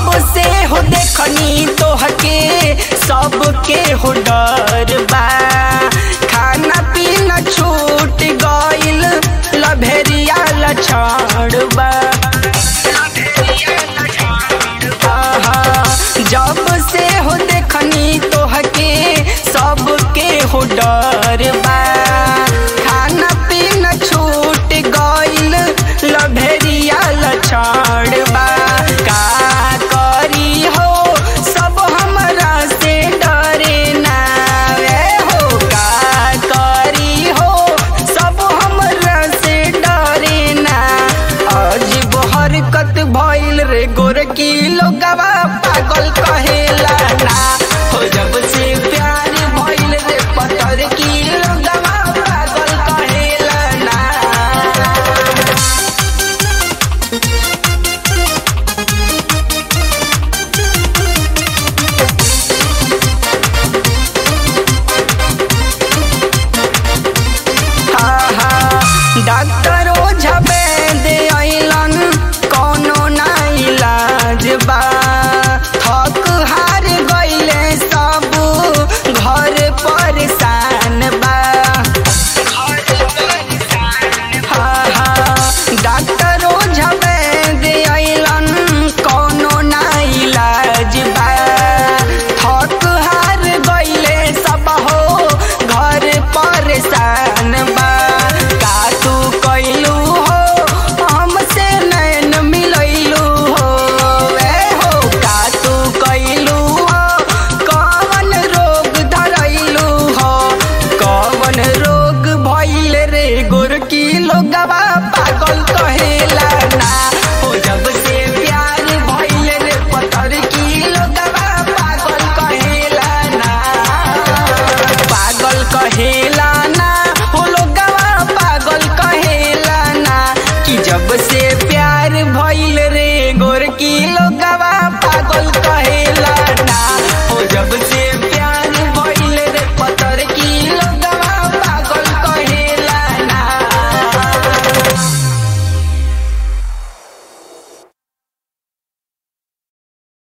जब से हो देखनी तोहके सबके हो डर बा खाना पीना छूट गइल लभेरिया लछड़ बा आहा, जब से हो देखनी तोहके सबके हो डर बा खाना पीना छूट गइल लभेरिया लछड़ बा का करी हो सब हमरा से डरे ना रे हो का करी हो सब हमरा से डरे ना अजीब हरकत भइल रे गोरकी लोगवा पागल कहेला ना हो जब से प्यार भइल रे पत्थर की लोगवा पागल कहेला ना डॉक्टर ओझा दे अइलन कौनो ना इलाज बा थक हार गइले सब घर परेशान बा हाँ, हाँ, डॉक्टर ओझा दे अइलन कौनो ना इलाज बा थक हार गइले सब हो घर परेशान बा का तू कैलू हो हमसे नैन मिलैलू हो ए हो का तू कैलू हो कवन रोग धरैलू हो कवन रोग भइल रे गोरकी लोगवा पागल कहेला ना हो जब से प्यार भइल रे पत्थर की लोगवा पागल कहेला ना पागल कहेला ना हो लोगवा पागल कहेला ना कि जब से प्यार भइल रे गोरकी लोग